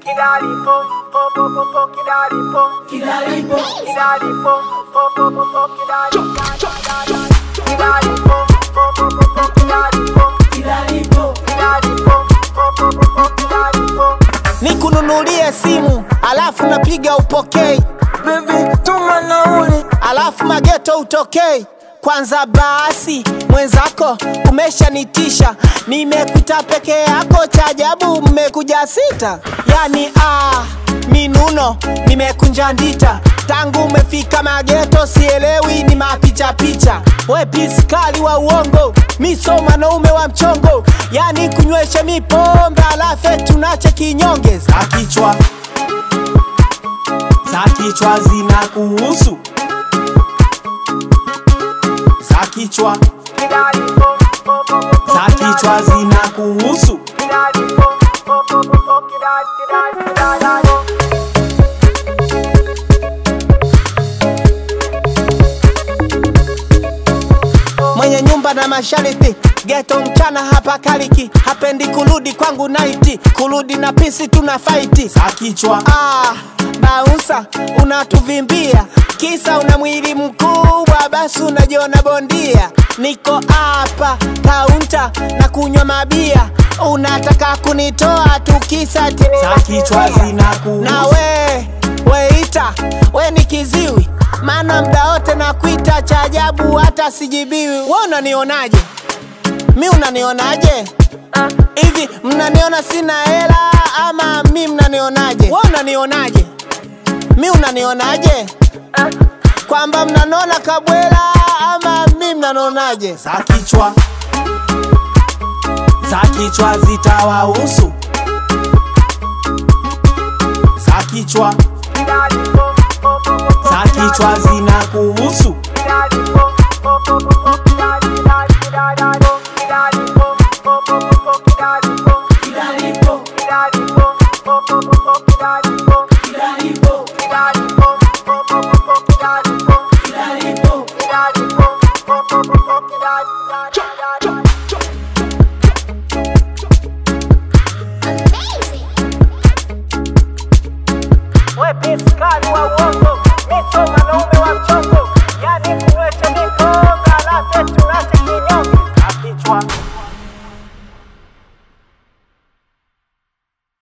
Kidalipo, po po po po, kidalipo, kidalipo, kidalipo, po po po po, kidalipo, kidalipo, po po po po, kidalipo, kidalipo, kidalipo, po po po po, kidalipo. nikununulie simu alafu napiga upokei Baby, tuma nauli alafu mageto utokei kwanza basi mwenzako umeshanitisha nimekuta peke yako cha ajabu mmekuja sita yani ah, minuno nimekunja ndita tangu umefika mageto sielewi ni mapichapicha we piskali wa uongo miso mwanaume wa mchongo yani kunyweshe mipombe alafe tunache kinyonge za kichwa za kichwa zina kuhusu za kichwa Kidalipo, po po po po, za kichwa zina kuhusu kidalipo, po po po po, kidali- kidali- kidalipo. mwenye nyumba na mashariti geto mchana hapa kaliki hapendi kurudi kwangu naiti kurudi na pisi tuna faiti za kichwa ah, bausa unatuvimbia kisa una mwili mkubwa basi unajiona bondia niko hapa kaunta na kunywa mabia unataka kunitoa tukisa ti- za kichwa zina na we weita we ni kiziwi maana mda wote nakuita cha ajabu hata sijibiwi we unanionaje mi unanionaje hivi mnaniona sina hela ama mi mnanionaje we unanionaje mi unanionaje kwamba mnanona kabwela ama mi mnanionaje za kichwa za kichwa zitawahusu za kichwa Kidalipo, po po po po, za kichwa zina kuhusu kidalipo, po po po po, kidali- kidali- kidalipo, kidalipo, po po po po, kidalipo, kidalipo, kidalipo, po po po po, kidalipo, kidalipo, kidalipo, po po po po, kidalipo, kidalipo, kidalipo, po po po po, kidali- kidali- kidali-